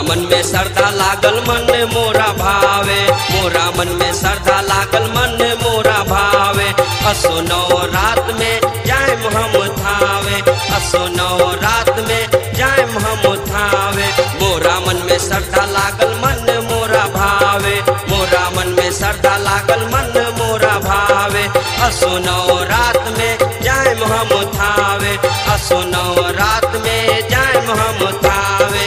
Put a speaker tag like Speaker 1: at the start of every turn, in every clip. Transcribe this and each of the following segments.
Speaker 1: मोरा मन में श्रद्धा लागल मन मोरा भावे मोरा मन में श्रद्धा लागल मन मोरा भावे असो नौ रात में जाए हम थावे असो नौ रात में जाए हम थावे मोरा मन में श्रद्धा लागल मन मोरा भावे मोरा मन में श्रद्धा लागल मन मोरा भावे असो नौ रात में जाए हम थावे असो नौ रात में जाए हम थावे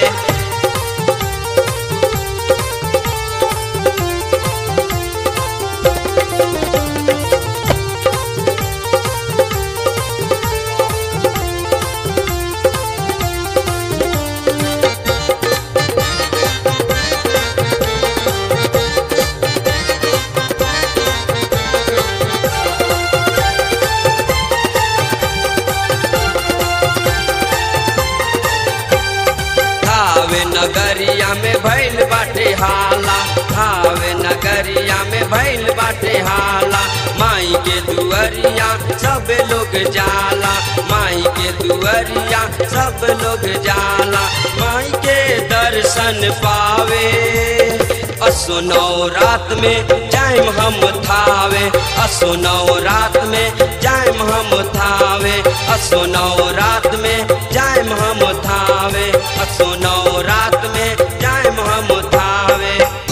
Speaker 1: थावे नगरिया में भैल बाटे हाला थावे नगरिया में भैल बाटे हाला माई के दुअरिया सब लोग जाला माई के दुअरिया सब लोग जाला माई के दर्शन पावे असो नौ रात में जाइम हम थावे असो नौ रात में जाइम हम थावे असो नौ रात में जाइम हम थावे असो नौ रात में जाइम हम थावे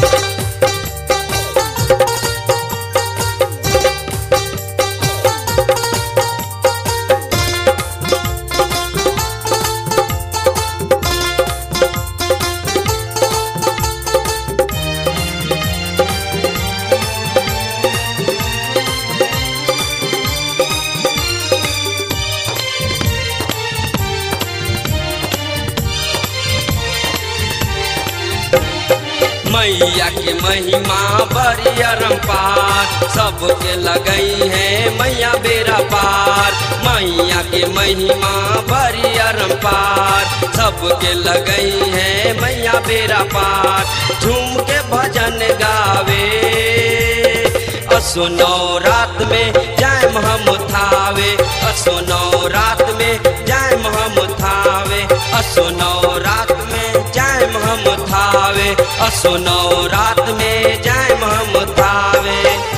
Speaker 1: मैया के महिमा बड़ी अरम्पार सबके लगई है मैया बेरा पार मैया के महिमा बड़ी अरम्पार सबके लगई है मैया बेरा पार झूम के भजन गावे असो नौ रात में जाए हम थावे असो नौ रात में जाए हम थावे असो नौ रात में जाए हम थावे असो नौ रात में जाए हम थावे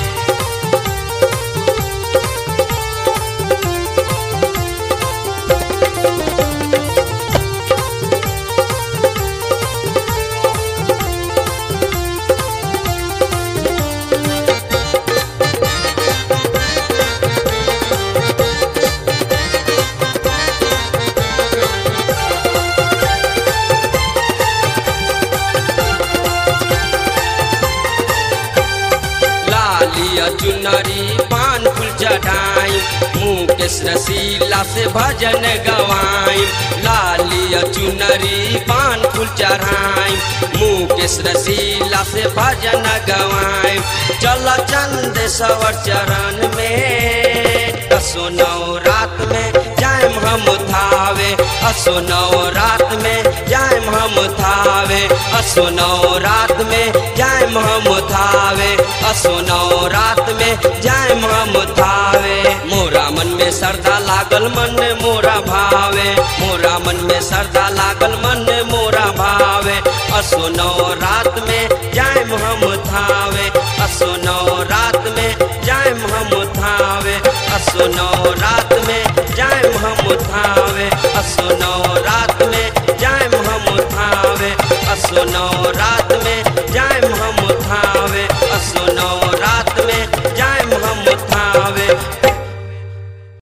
Speaker 1: लालिया चुनरी पान फूल चढ़ाई मुकेश रसीला से भजन गवाई लालिया चुनरी पान फूल चढ़ाई मुकेश रसीला से भजन गवाई चल चंद सवर चरण में असो नौ रात में जाए हम थावे असो नौ रात में जाए हम थावे असो नौ रात में जाए हम थावे असो नौ रात में जाए हम थावे मोरा मन में श्रद्धा लागल मन मोरा भावे मोरा मन में श्रद्धा लागल मन मोरा भावे असो नौ रात में जाए हम थावे असो नौ रात में जाए हम थावे असो नौ रात में जाए हम थावे असो नौ रात में जाए हम थावे असो नौ रात